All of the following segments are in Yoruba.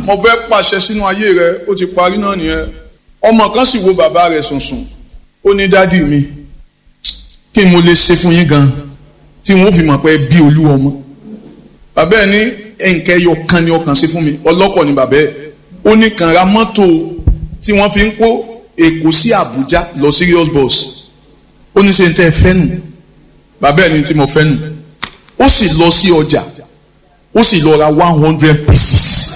mo fẹ́ pàṣẹ sínú ayé rẹ ó ti parí náà nìyẹn ọmọ kan sì wo bàbá rẹ̀ sùnsùn ó ní dádì mi kí n mo lè ṣe fún yín gan tí wọn ò fi mọ̀ pé bí olú ọmọ bàbá ẹ̀ ní ẹ̀ǹkẹ́ ẹyọ kan ni ọkàn ṣe fún mi ọlọ́kọ̀ ni bàbá ẹ̀ ó ní kàn ra mọ́tò tí wọ́n fi ń kó Èkó sí Àbújá lọ serious bus ó ní ṣe ń tẹ́ ẹ fẹ́ nù bàbá ẹ̀ ní tí mo fẹ́ nù ó sì lọ sí ọjà ó sì lọ ra one hundred pieces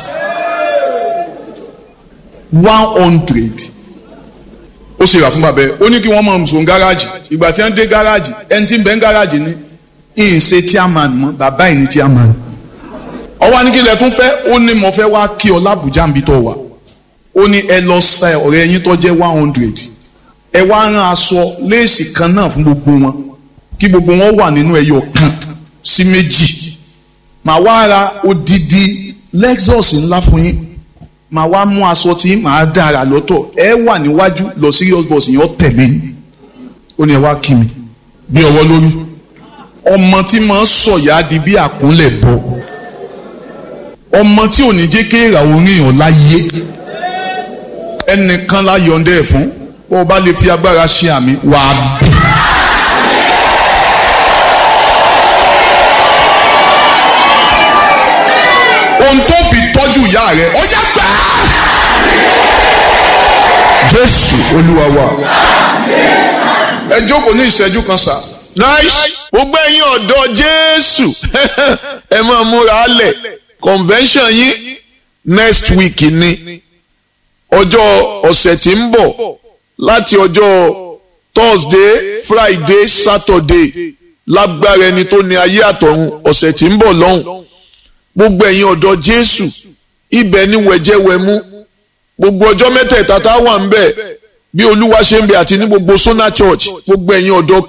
one hundred ó sì rà fún bàbá ẹ ó ní kí wọ́n máa sùn gáràjì ìgbà tí wọ́n dé gáràjì ẹni tí ń bẹ ń gáràjì ní ìyìn ṣe chairman mọ́ bàbá ẹ̀ ní chairman ọwọ́ anìkílẹ̀ tún fẹ́ ó ní mo fẹ́ wá kí ọ lábùjá níbi tó wà ó ní ẹ lọ sa ọ̀rẹ́ yín tó jẹ́ one hundred ẹ wá rán aṣọ léèsì kan náà fún gbogbo wọn kí gbogbo wọn wà nínú ẹyọ kan sí méjì màá wá ra odidi Lexus ńlá fún yín màá wá mú aṣọ tí màá dára lọ́tọ̀ ẹ wà níwájú lọ serious bus yẹn ó tẹ̀lé yín ó ní ẹ wá kí mi bí ọwọ́ lórí ọmọ tí máa ń sọ̀yà di bí àkúnlẹ̀ bọ̀ ọmọ tí ò ní jẹ́ kéèrà orin ọ̀ láyé ẹnìkan la yọ̀ǹda ẹ̀ fún bó o bá lè fi agbára ṣe àmì wàá bí. ohun tó fi tọ́jú ìyá rẹ̀ ó yá gbà á. Jésù Olúwa wa ẹ jókòó ní ìṣẹ́jú kan sá. nice gbogbo ẹ̀yin ọ̀dọ́ Jésù ẹ máa múra lẹ̀ convention yín next week ni ọjọ́ ọ̀sẹ̀ tí ń bọ̀ láti ọjọ́ Thursday Friday Saturday lágbára ẹni tó ní ayé àtọ̀run ọ̀sẹ̀ tí ń bọ̀ lọ́hùn gbogbo ẹ̀yin ọ̀dọ́ Jésù ibẹ̀ ni wẹ̀jẹ̀wẹ̀mú gbogbo ọjọ́ mẹ́tẹ̀ẹ̀ta tá a wà ń bẹ̀ bí Olúwa ṣe ń bẹ àti ní gbogbo Sona Church gbogbo ẹ̀yin ọ̀dọ́